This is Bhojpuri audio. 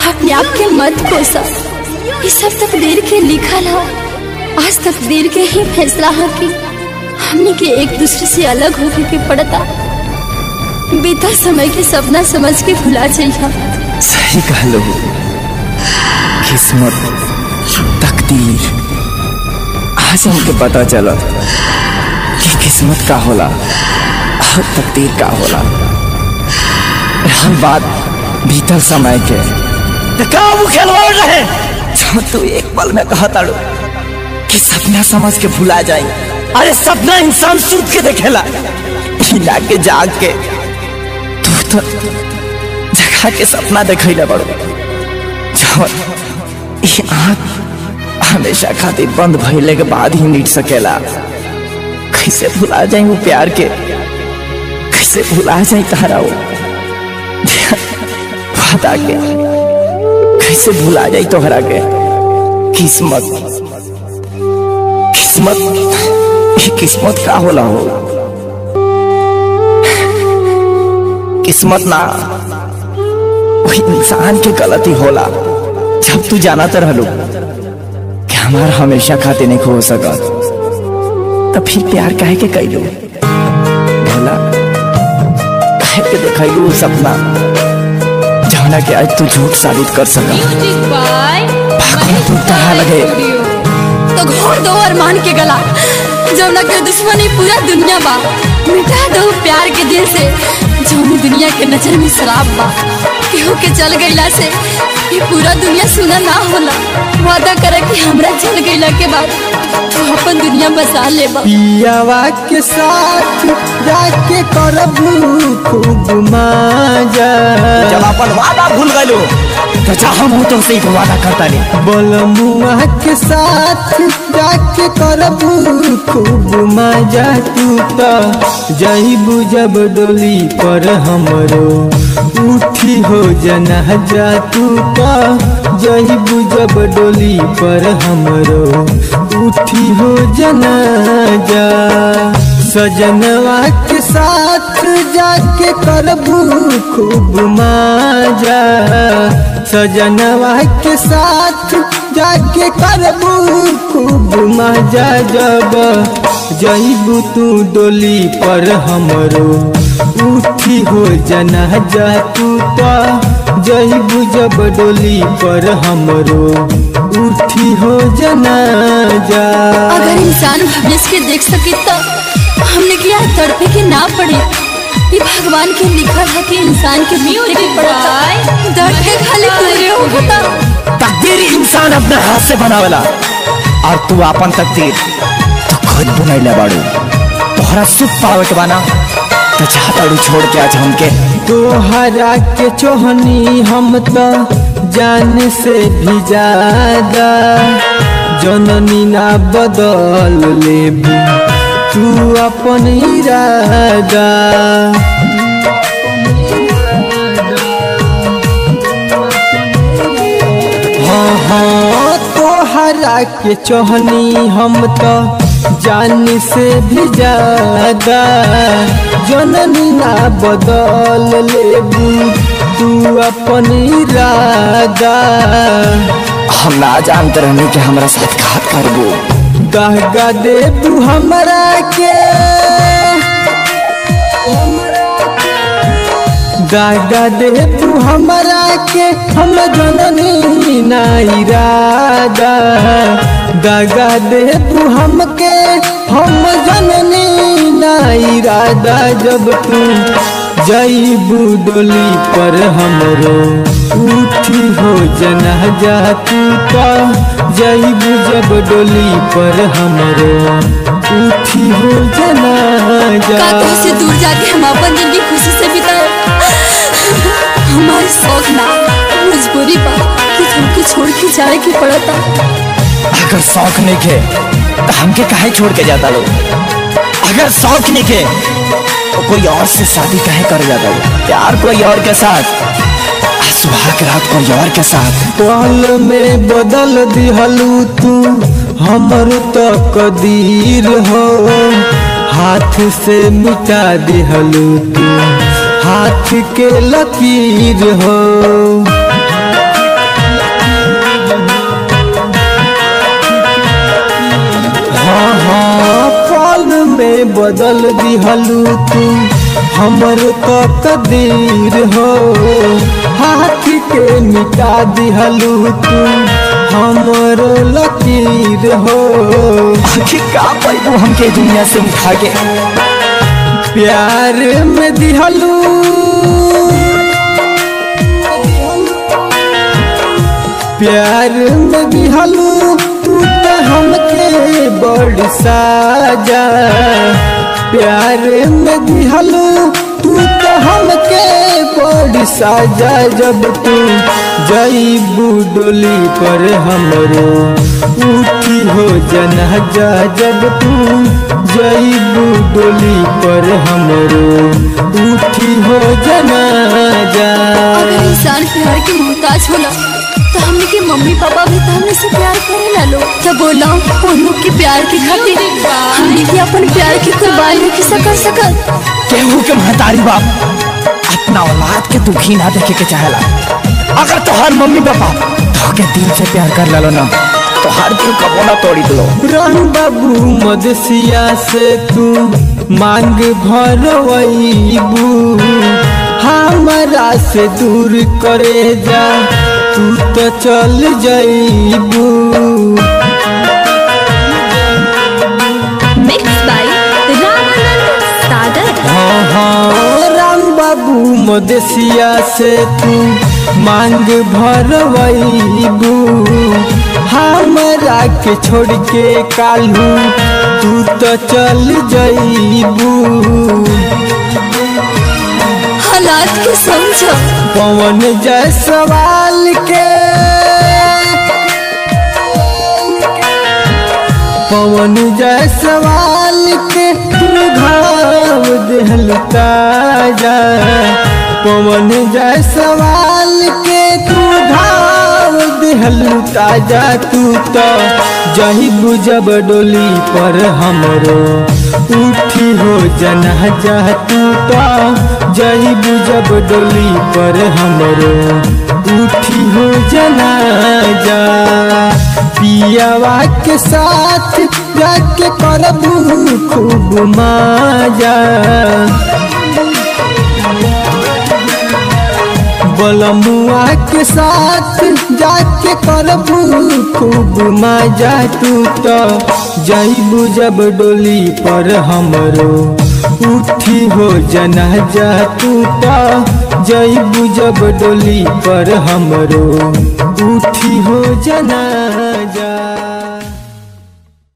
अपने आप के मत कोसा ये सब तकदीर के लिखल है आज तकदीर के ही फैसला है कि हमने के एक दूसरे से अलग होके के पड़ता बीता समय के सपना समझ के भुला जाइए सही कहलो किस्मत तकदीर आज हमके पता चला कि किस्मत का होला और तकदीर का होला हम बात बीतल समय के तो का वो खिलवाड़ रहे जो तू एक पल में कहा ताड़ू कि सपना समझ के भुला जाए अरे सपना इंसान सूत के देखेला खिला के जाग के तू तो जगह के सपना देखैले बड़ो जवन ई आँख हमेशा खातिर बंद भइले के बाद ही मिट सकेला कैसे भुला जाए वो प्यार के कैसे भुला जाए तारा वो वादा के कैसे भुला जाए तोहरा के किस्मत किस्मत ये किस्मत का होला हो किस्मत ना वही इंसान के गलती होला जब तू जाना तो रहलू कि हमारा हमेशा खाते नहीं खो सकत तो फिर प्यार काहे के कैलू भला काहे के देखैलू वो सपना जौना के आज तू झूठ साबित कर सका भगवान तू कहा लगे तो घोड़ दो अरमान के गला जमुना के दुश्मनी पूरा दुनिया बा मिटा दो प्यार के दिल से जौनी दुनिया के नजर में शराब बा केहू के चल गईला से ये पूरा दुनिया सुना ना होला वादा करे कि हमरा चल गईला के बाद तू अपन दुनिया बसा लेबा पियावा के साथ जाके करबू खूब मजा जब अपन वादा भूल गलो तो चाह हम तुमसे एक वादा करता नहीं बलमुआ के साथ जाके करबू खूब मजा तू तो जईबू जब डोली पर हमरो उठी हो जनाजा तू तो जईबू जब डोली पर हमरो उठी हो जनाजा सजनवा के साथ जाके करबू खूब मजा सजनवा के साथ जाके करबू खूब मजा जब जईबू तू डोली पर हमरो उठी हो जनाजा तू तो जईबू जब डोली पर हमरो उठी हो जनाजा अगर इंसान भविष्य के देख सके तो हमने क्या तड़पे के ना पड़े ये भगवान के लिखा है कि इंसान के मृत्यु के पड़ता दर्द के खाली पूरे होता तकदीर इंसान अपने हाथ से बनावेला और तू अपन तकदीर तो खुद बनैले बाड़ू तोहरा सुख पावे के बाना तो चाहताड़ू छोड़ के आज हमके तोहरा के चोहनी हम तो जान से भी ज्यादा जननी ना बदल लेबू तू अपन इरादा हाँ हाँ तोहरा के चोहनी हम तो जान से भी ज्यादा जननी ना बदल लेबू तू अपन इरादा हम ना जानते रहने कि हमरा साथ घात करबो दहगा देबू हमरा के दागा देबू हमरा के हम जननी ना इरादा दागा देबू हमके हम जननी ना इरादा जब तू जईबू डोली पर हमरो उठी हो जनाजा तू तो जईबू जब डोली पर हमरो उठी हो जनाजा कातों से दूर जाके हम अपन जिंदगी खुशी से बिताए हमारे शौक ना मजबूरी बा कि तुमको छोड़ के जाए के पड़ता अगर शौक नहीं के तो हमके काहे छोड़ के जाता लोग अगर शौक नहीं के तो कोई और से शादी काहे कर जाता लोग प्यार कोई और के साथ आ सुहाग रात कोई और के साथ पल में बदल दिहलू तू हमर तो कदीर हो हाथ से मिटा दिहलू तू हाथ के लकीर हो बदल दिहलू तू हमर तो कदीर हो हाथ के मिटा दिहलू तू हमर लकीर हो आखिर का पैबू हमके दुनिया से उठा के प्यार में दिहलू प्यार में दिहलू तू तो हमके बड़ साजा प्यार में दिहलू तू तो हमके बड़ साजा जब तू जईबू डोली पर हमरो उठी हो जनाजा जब तू जईबू डोली पर हमरो उठी हो जनाजा अगर इंसान प्यार के मोहताज होला तो हमने के मम्मी पापा भी तो हमने से प्यार करे ला लो तो बोला उन लोग के प्यार के खातिर हमने भी अपन प्यार की कुर्बानी किसा कर सकत केहू के महतारी बाप अपना औलाद के दुखी ना देखे के चाहेला अगर तोहार मम्मी पापा तोहके दिल से प्यार कर लेलो ना तो हर दिल कबो ना तोड़ी दलो रन बाबू मदसिया से तू मांग भरवैबू हमरा से दूर करे जा तू तो चल जईबू मिक्स बाय रामानंद सागर हाँ हाँ राम बाबू मदसिया से तू मांग भरवैबू हमरा के छोड़ के कालू तू तो चल जईबू हालात के समझो पवन जय सवाल के पवन जय सवाल के तू घाव देहल ताजा पवन जय सवाल के तू घाव देहल ताजा तू तो जही बुझब डोली पर हमरो उठी हो जनाजा तू तो जही बुझब डोली पर हमरो उठी हो जनाजा पियावा के साथ जाके करबू खूब माजा बलमुआ के साथ जाके करबू खूब मजा तू तो जईबू जब डोली पर हमरो उठी हो जनाजा तू तो जईबू जब डोली पर हमरो उठी हो जनाजा